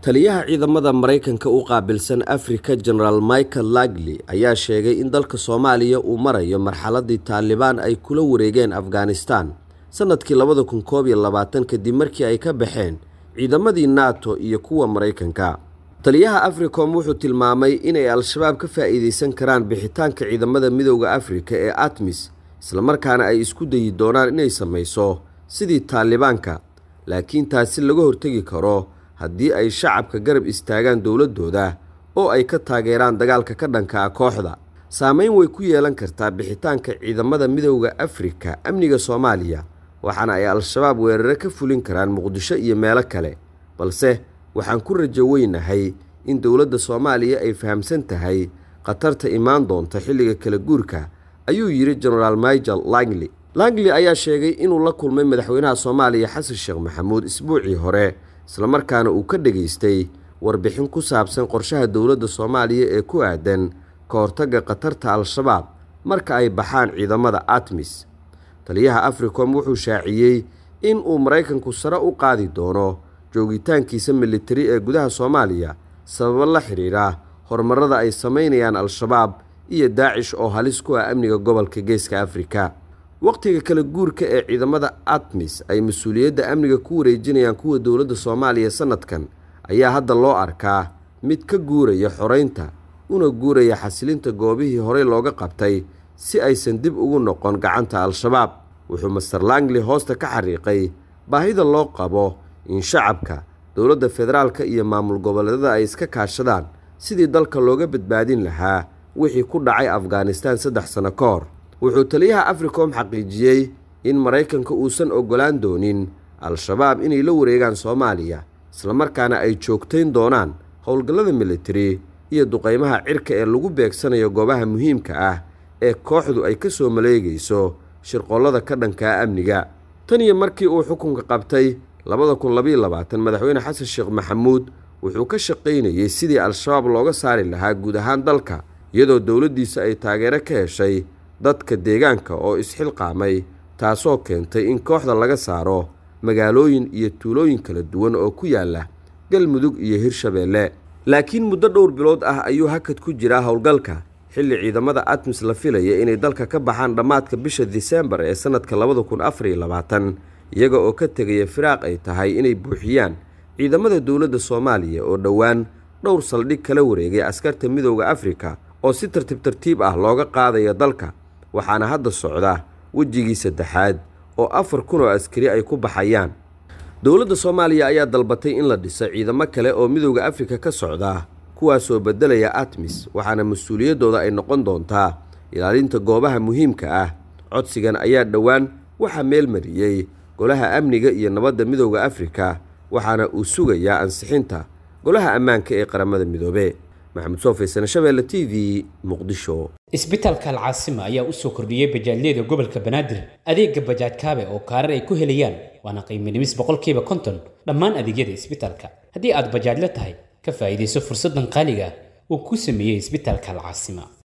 taliyaha ciidamada maraykanka u qaabilsan afrika genaraal michael lagley ayaa sheegay in dalka soomaaliya uu marayo marxaladii taalibaan ay kula wareegeen afghanistan sannadkii labada kun koob iyo labaatan kadib markii ay ka baxeen ciidamadii nato iyo kuwa maraykanka taliyaha africom wuxuu tilmaamay inay al-shabaab ka faa'iidaysan karaan bixitaanka ciidamada midowda afrika ee atmis islamarkaana ay isku dayi doonaan inay samayso sidii taalibaanka laakiin taasi laga hortegi karo haddii ay shacabka garab istaagaan dowladdooda oo ay ka taageeraan dagaalka ka dhanka ah kooxda saameyn way ku yeelan kartaa bixitaanka ciidamada midowda afrika amniga soomaaliya waxaana ay al-shabaab weerare ka fulin karaan muqdisho iyo meelo kale balse waxaan ku rajo weynahay in dowladda soomaaliya ay fahamsan tahay khatarta imaan doonta xilliga kala guurka ayuu yidhi genaraal michael langley langley ayaa sheegay inuu la kulmay madaxweynaha soomaaliya xasan sheekh maxamuud isbuucii hore islamarkaana uu ka dhegaystay warbixin ku saabsan qorshaha dowladda soomaaliya ee ku aadan ka hortagga khatarta al-shabaab marka ay baxaan ciidamada atmis taliyaha africom wuxuu shaaciyey in uu maraykanku sare u qaadi doono joogitaankiisa militari ee gudaha soomaaliya sababo la xidhiidha horumarada ay samaynayaan al-shabaab iyo daacish oo halis ku ah amniga gobolka geeska afrika wakhtiga kala guurka ee ciidamada atmis ay mas-uuliyadda amniga ku wareejinayaan kuwa dowladda soomaaliya sannadkan ayaa hadda loo arkaa mid ka guuraya xoraynta una guuraya xasilinta goobihii horey looga qabtay si aysan dib ugu noqon gacanta al-shabaab wuxuu master langley hoosta ka xariiqay baahida loo qabo in shacabka dowladda federaalka iyo maamul goboleedada ay iska kaashadaan sidii dalka looga badbaadin lahaa wixii ku dhacay afghanistan saddex sanno ka hor wuxuu taliyaha africom xaqiijiyey in maraykanka uusan oggolaan doonin al-shabaab inay la wareegaan soomaaliya islamarkaana ay joogtayn doonaan howlgallada militari iyo duqaymaha cirka ee lagu beegsanayo goobaha muhiimka ah ee kooxdu ay ka soo maleegayso shirqollada ka dhankaa amniga tan iyo markii uu xukunka qabtay labada kun labayo labaatan madaxweyne xasan sheekh maxamuud wuxuu ka shaqaynayey sidii al-shabaab looga saari lahaa guud ahaan dalka iyadoo dowladdiisa ay taageero ka heshay dadka deegaanka oo isxilqaamay taasoo keentay in kooxda laga saaro magaalooyin iyo tuulooyin kala duwan oo ku yaalla galmudug iyo hirshabeelle laakiin muddo dhowr bilood ah ayuu hakad ku jiraa howlgalka xilli ciidamada atmis la filaya inay dalka ka baxaan dhammaadka bisha disembar ee sannadka labada kun afariyo labaatan iyaga oo ka tegaya firaaq ay tahay inay buuxiyaan ciidamada dowladda soomaaliya oo dhowaan dhowr saldhig kala wareegay askarta midowda afrika oo si tartiib tartiib ah looga qaadaya dalka waxaana hadda socda wejigii saddexaad oo afar kun oo askari ay ku baxayaan dowladda soomaaliya ayaa dalbatay in la dhiso ciidamo kale oo midowda afrika ka socda kuwaasoo beddelaya atmis waxaana mas-uuliyaddooda ay noqon doontaa ilaalinta goobaha muhiimka ah codsigan ayaa dhowaan waxaa meel mariyey golaha amniga iyo nabadda midowda afrika waxaana uu sugayaa ansixinta golaha ammaanka ee qaramada midoobe maxamed soofaysan shabeelle t v muqdisho isbitaalka alcaasima ayaa u soo kordhiyey bajaajyada gobolka banaadir adeega bajaaj kaabe oo kaarar ay ku helayaan waana qiimo dhimis boqolkiiba konton dhammaan adeegyada isbitaalka haddii aad bajaajla tahay ka faa'iidayso fursaddan qaaliga uu ku sameeyey isbitaalka alcaasima